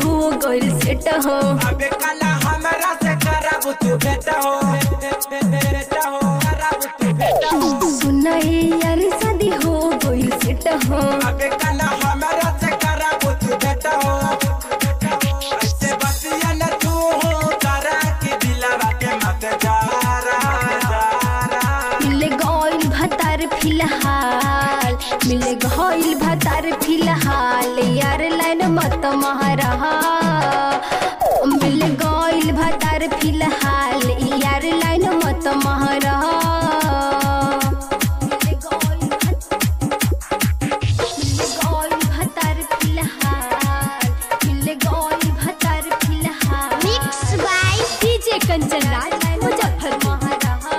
हो गइल सेट हो अबे काला हमरा से करब तू बेटा हो बेटा हो करब तू बेटा हो सुनाए यार शादी हो गइल सेट हो अबे काला हमरा से करब तू बेटा हो ऐसे बतिया न तू हो करा के दिलवा के मत जारा मिल गइल भतार फिलहाल मिल गइल भतार फिलहाल यार लाइन मत महारहा मिल गइल भतार फिलहाल यार लाइन मत महारहा मिल गइल भतार फिलहाल मिल गइल भतार फिलहाल mix by DJ Kanchan Raj Muzaffarpur महारहा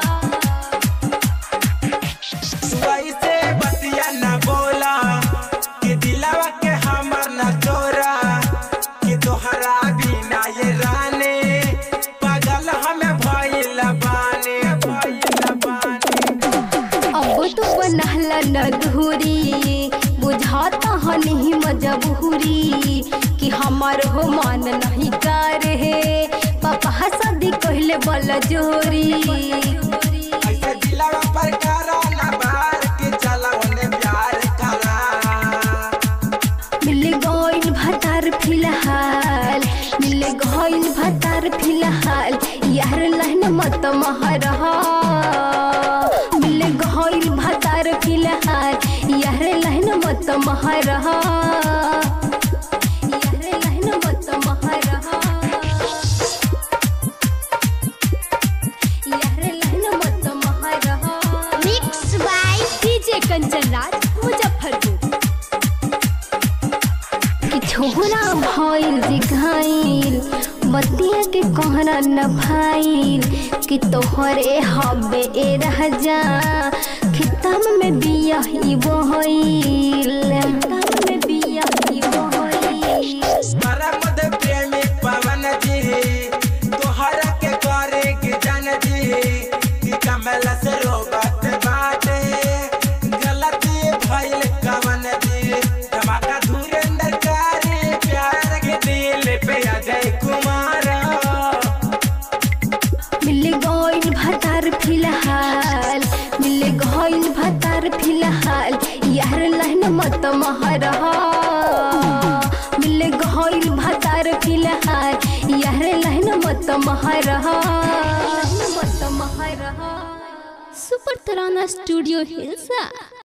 तू ऐसे बतिया न बोला कि दिलवा के हमर न तोरा कि तोहरा बिना ये राने पागल हमें भइल बाने भइल बाने अब तो बनहला नधुरी बुझाता हनी मजबूरी कि हमार हो मान नहीं कर हे पापा शादी कहले बल जोरी ऐसे दिलवा पर करा न बार कि चला उन्हें प्यार करा मिल गइल भतार फिलहाल मिल गइल भतार फिलहाल यार लहन मत महरहा मिल गइल भतार फिलहाल यार लहन मत महरहा यार लहन मत महरहा यार लहन मत महरहा mix by DJ Kanchan Raj Muzaffarpur कि छोरा भइल दिखाइल बतिया के कहना न भाइल कि तोहरे हबे ए राजा खिताब में बिया ही बहइल खिताब में बिया ही बहइल परमद प्रेमी पवन जी तोहरा के करे के जन जी कि कमल से रोबत बाटे गलती भइल कवन जी धमाका धुरंधर करे प्यार के दिल पे अजय कुमार मिल गइल भतार फिलहाल मिल गइल भतार फिलहाल यार लहन मत महरहा मिल गइल भतार फिलहाल यार लहन मत महरहा मत महरहा सुपर तराना स्टूडियो हिल्सा